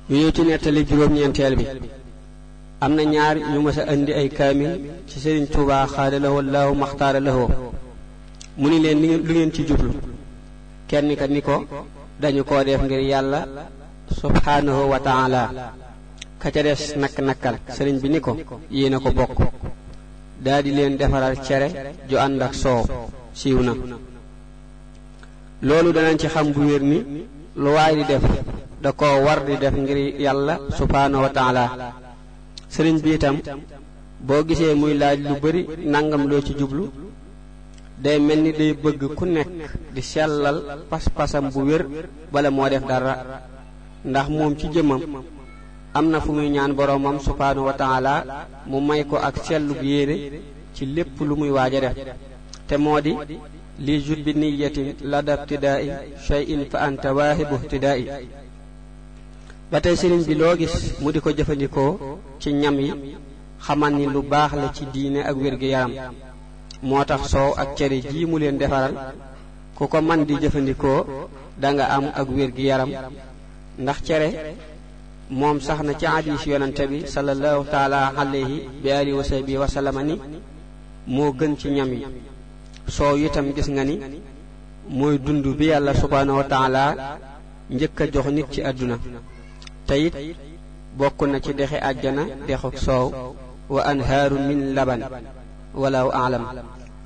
ñu ñëw ci nettali juróom-ñeenteel bi am na ñaar ñu mës a indi ay kaamil ci sëriñ Tuubaa xaada lahoo laahu maxtaara lahoo mu ni leen lu ngeen ci jublu kenn ka ni ko dañu koo def ngir yàlla subhaanahu wa taala ka ca des nakk nakkal sëriñ bi ni ko yéen a ko bokk daa di leen defaral cere ju ànd ak soow siiw na loolu danañ ci xam bu wér ni lu waay di def da ko war di def ngir yàlla subhaanahu wa taala sëriñ bi itam boo gisee muy laaj lu bari nangam loo ci jublu day mel ni day bëgg ku nekk di sellal pas-pasam bu wér bala moo def dara ndax moom ci jëmmam am na fu muy ñaan boroomam subhaanahu wa taala mu may ko ak sellug yéene ci lépp lu muy waaj a def te moo di li jut bi niyatin lada ibtidaai shay'in fa anta waahibu ibtidaai ba tey sëriñ bi loo gis mu di ko jëfandikoo ci ñam yi xamal ni lu baax la ci diine ak wér-gi-yaram moo tax soow ak cere jii mu leen defaral ku ko man di jëfandikoo danga am ak wér-gi-yaram ndax cere moom sax na ci hadiis yonante bi sallallahu taala alayhi bi alihi wa sahbihi wa sallama ni moo gën ci ñam yi soow itam gis nga ni mooy dund bi yàlla subhaanahu wa taala njëkk a jox nit ci àdduna te it bokk na ci dexi àjjana dexuk soow wa anhaaru min laban walaw aalam